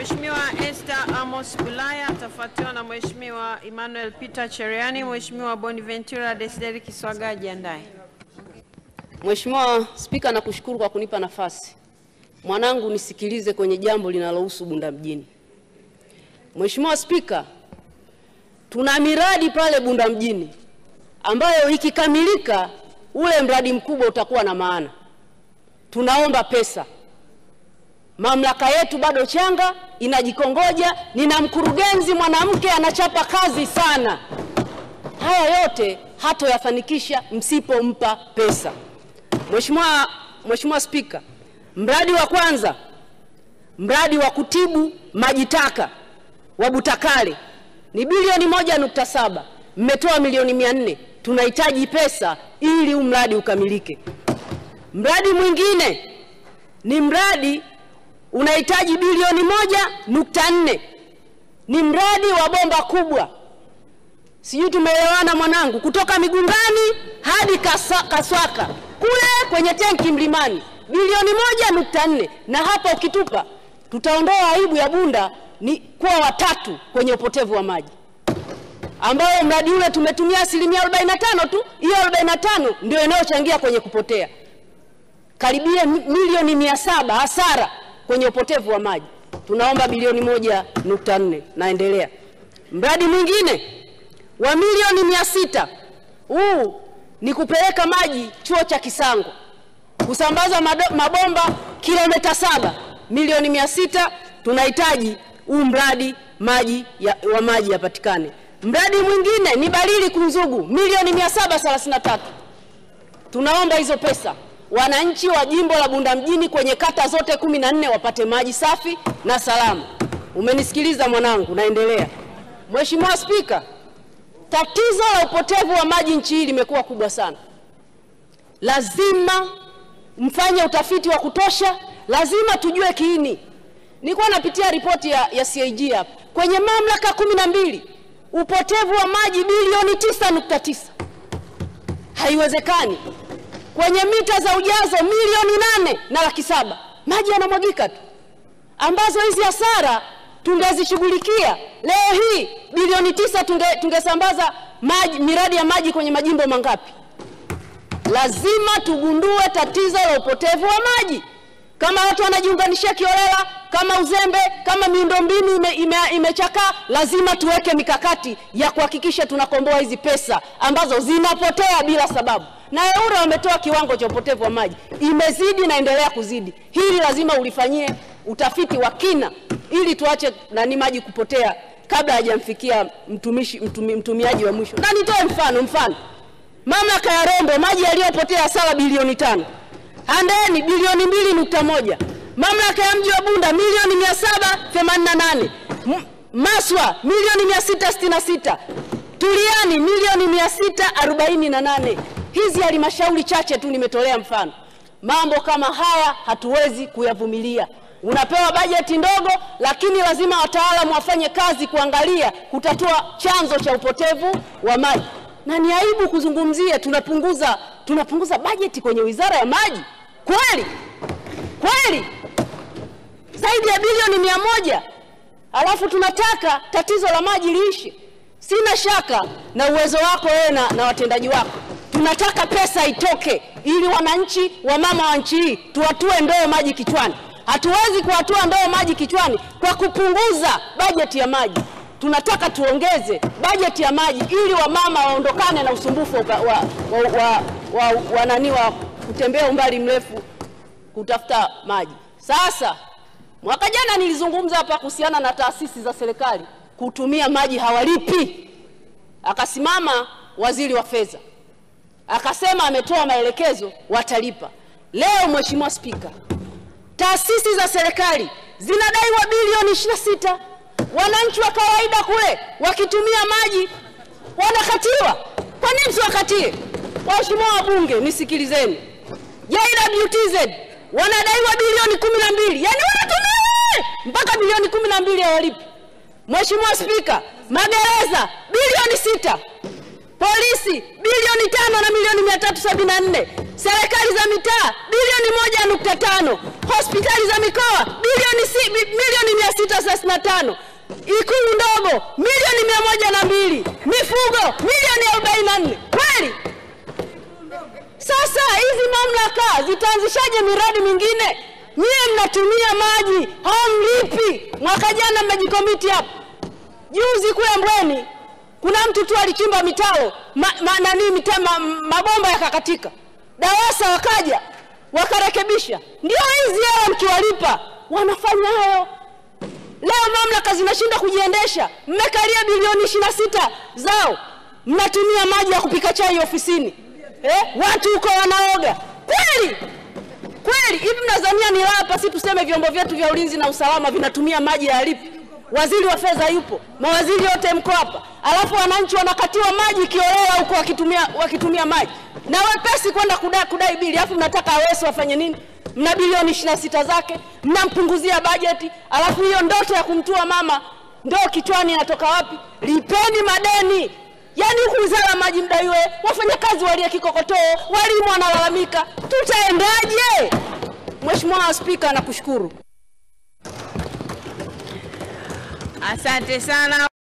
Mheshimiwa Esther Amos Bulaya atafuatiwa na Mheshimiwa Emmanuel Peter Cheriani. Mheshimiwa Bonaventura Desideri Kiswaga ajiandae. Mheshimiwa Spika, nakushukuru kwa kunipa nafasi. Mwanangu, nisikilize kwenye jambo linalohusu Bunda mjini. Mheshimiwa Spika, tuna miradi pale Bunda mjini ambayo ikikamilika ule mradi mkubwa utakuwa na maana. Tunaomba pesa. Mamlaka yetu bado changa, inajikongoja. Nina mkurugenzi mwanamke anachapa kazi sana. Haya yote hatoyafanikisha msipompa pesa. Mheshimiwa Mheshimiwa Spika, mradi wa kwanza, mradi wa kutibu maji taka wa Butakale ni bilioni moja nukta saba. Mmetoa milioni mia nne. Tunahitaji pesa ili huu mradi ukamilike. Mradi mwingine ni mradi unahitaji bilioni moja nukta nne. Ni mradi wa bomba kubwa, sijui tumeelewana mwanangu, kutoka Migungani hadi Kasa, Kaswaka kule kwenye tenki Mlimani, bilioni moja nukta nne. Na hapa ukitupa, tutaondoa aibu ya Bunda ni kuwa watatu kwenye upotevu wa maji, ambayo mradi ule tumetumia asilimia 45 tu. Hiyo 45 ndio inayochangia kwenye kupotea karibia milioni mia saba hasara kwenye upotevu wa maji. Tunaomba bilioni moja nukta nne. Naendelea, mradi mwingine wa milioni mia sita huu ni kupeleka maji chuo cha Kisango, kusambaza mado- mabomba kilomita saba, milioni mia sita. Tunahitaji huu mradi maji ya, wa maji yapatikane. Mradi mwingine ni Balili Kunzugu, milioni mia saba thelathini na tatu. Tunaomba hizo pesa wananchi wa jimbo la Bunda mjini kwenye kata zote kumi na nne wapate maji safi na salama. Umenisikiliza mwanangu, naendelea. Mheshimiwa Spika, tatizo la upotevu wa maji nchi hii limekuwa kubwa sana. Lazima mfanye utafiti wa kutosha, lazima tujue kiini. Nilikuwa napitia ripoti ya, ya CAG hapa kwenye mamlaka kumi na mbili upotevu wa maji bilioni tisa nukta tisa. Haiwezekani kwenye mita za ujazo milioni nane na laki saba maji yanamwagika tu, ambazo hizi hasara tungezishughulikia leo hii bilioni tisa tunge, tungesambaza maji, miradi ya maji kwenye majimbo mangapi? Lazima tugundue tatizo la upotevu wa maji. Kama watu wanajiunganishia kiolela, kama uzembe, kama miundombinu imechakaa ime, imechakaa, lazima tuweke mikakati ya kuhakikisha tunakomboa hizi pesa ambazo zinapotea bila sababu na EWURA wametoa kiwango cha upotevu wa maji, imezidi na endelea kuzidi. Hili lazima ulifanyie utafiti wa kina ili tuache nani maji kupotea kabla hajamfikia mtumishi mtumi, mtumiaji wa mwisho. Na nitoe mfano mfano, mamlaka ya Rombo maji yaliyopotea hasara bilioni tano, Handeni bilioni mbili nukta moja, mamlaka ya mji wa Bunda milioni mia saba themanini na nane, Maswa milioni mia sita sitini na sita, Tuliani milioni mia sita arobaini na nane. Hizi halmashauri chache tu nimetolea mfano. Mambo kama haya hatuwezi kuyavumilia. Unapewa bajeti ndogo, lakini lazima wataalamu wafanye kazi kuangalia kutatua chanzo cha upotevu wa maji, na ni aibu kuzungumzia tunapunguza tunapunguza bajeti kwenye wizara ya maji. Kweli kweli, zaidi ya bilioni mia moja, alafu tunataka tatizo la maji liishe. Sina shaka na uwezo wako wewe na, na watendaji wako tunataka pesa itoke ili wananchi wa mama wa nchi hii tuwatue ndoo maji kichwani. Hatuwezi kuwatua ndoo maji kichwani kwa kupunguza bajeti ya maji. Tunataka tuongeze bajeti ya maji ili wamama waondokane na usumbufu wa, wa, wa, wa, wa, wa, nani wa kutembea umbali mrefu kutafuta maji. Sasa mwaka jana nilizungumza hapa kuhusiana na taasisi za serikali kutumia maji hawalipi, akasimama waziri wa fedha akasema ametoa maelekezo watalipa. Leo Mheshimiwa Spika, taasisi za serikali zinadaiwa bilioni 26. Wananchi wa kawaida kule wakitumia maji wanakatiwa. Kwa nini msiwakatie? Waheshimiwa wabunge, nisikilizeni. JWTZ wanadaiwa bilioni 12, yaani wanatumia mpaka bilioni 12 hawalipi. Mheshimiwa Spika, magereza bilioni sita polisi bilioni tano na milioni mia tatu sabini na nne serikali za mitaa bilioni moja nukta tano hospitali za mikoa bilioni si, bi- milioni mia sita mita thelathini na tano Ikulu ndogo milioni mia moja na mbili mifugo milioni arobaini na nne kweli? Sasa hizi mamlaka zitaanzishaje miradi mingine? Nyie mnatumia maji hamlipi. Mwaka jana mmejikomiti hapa, juzi kule Mbweni kuna mtu tu alichimba mitaro ma, ma, nani mita, ma, mabomba yakakatika, DAWASA wakaja wakarekebisha. Ndio hizi hela mkiwalipa wanafanya hayo. Leo mamlaka zinashinda kujiendesha, mmekalia bilioni ishirini na sita zao, mnatumia maji ya kupika chai ofisini eh? Watu huko wanaoga kweli kweli. Hivi mnadhania ni hapa si tuseme vyombo vyetu vya ulinzi na usalama vinatumia maji ya lipi? Waziri wa fedha yupo, mawaziri yote mko hapa, alafu wananchi wanakatiwa maji kiolela huko wakitumia, wakitumia maji na wepesi kwenda kudai, kudai bili, alafu mnataka Aweso wafanye nini? Mna bilioni ishirini na sita zake mnampunguzia bajeti, alafu hiyo ndoto ya kumtua mama ndo kichwani inatoka wapi? Lipeni madeni. Yaani huku wizara ya maji mdaiwe, wafanyakazi walie kikokotoo, walimu wanalalamika, tutaendaje? Mheshimiwa Spika, nakushukuru. Asante sana.